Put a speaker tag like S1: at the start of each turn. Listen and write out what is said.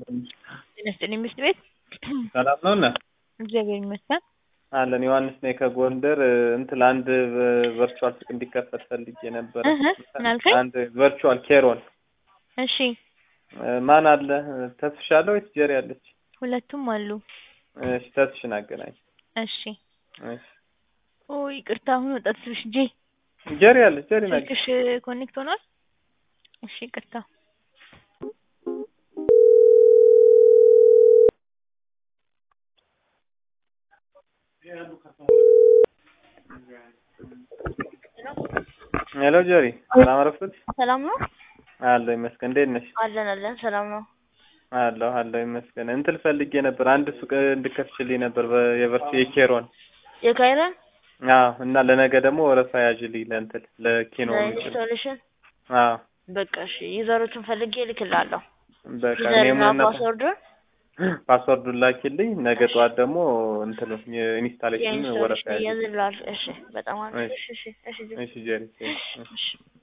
S1: ጤና ይስጥልኝ ምሽት ቤት
S2: ሰላም ነው እና
S1: እግዚአብሔር ይመስገን።
S2: አለን ዮሐንስ ነኝ ከጎንደር እንትን ለአንድ ቨርቹዋል ሱቅ እንዲከፈት ፈልጌ ነበረ።
S1: እህ ምን አልከኝ?
S2: አንድ ቨርቹዋል ኬሮን
S1: እሺ
S2: ማን አለ? ተስፍሽ አለ ወይስ ጀሪ አለች?
S1: ሁለቱም አሉ።
S2: እሺ ተስፍሽን አገናኝ።
S1: እሺ
S2: እሺ
S1: ኦ ይቅርታ፣ አሁን ወጣት ስልሽ ጄ
S2: ጀሪ አለች። ጀሪ ናገ
S1: ስልክሽ ኮኔክት ሆኗል? እሺ ይቅርታ።
S2: ሄሎ ጀሪ፣ ሰላም አረፈች?
S1: ሰላም ነው
S2: አለሁ ይመስገን። እንዴት ነሽ?
S1: አለን አለን ሰላም ነው።
S2: አለሁ አለሁ ይመስገን። እንትን ፈልጌ ነበር አንድ ሱቅ እንድከፍችልኝ ነበር በ- የቨርቹ የኬሮን
S1: የካይረን
S2: አዎ። እና ለነገ ደግሞ ወረፋ ያዥልኝ ለእንትን ለኪኖ የሚችል
S1: ለኢንስቶሌሽን
S2: አዎ።
S1: በቃ እሺ ዩዘሮችን ፈልጌ እልክልሃለሁ።
S2: በቃ
S1: ዩዘርና
S2: ኔሙንና
S1: ፓስወርዱን
S2: ፓስወርዱን ላኪልኝ። ነገ ጠዋት ደግሞ እንትኑ የኢንስታሌሽን ወረፋ
S1: የኢንስቶሌሽን
S2: ያዥልኝ።
S1: እያዝልሃል። እሺ በጣም አሪፍ።
S2: እሺ።
S1: እሺ እሺ እሺ
S2: እሺ ጀሪ እሺ።
S1: እሺ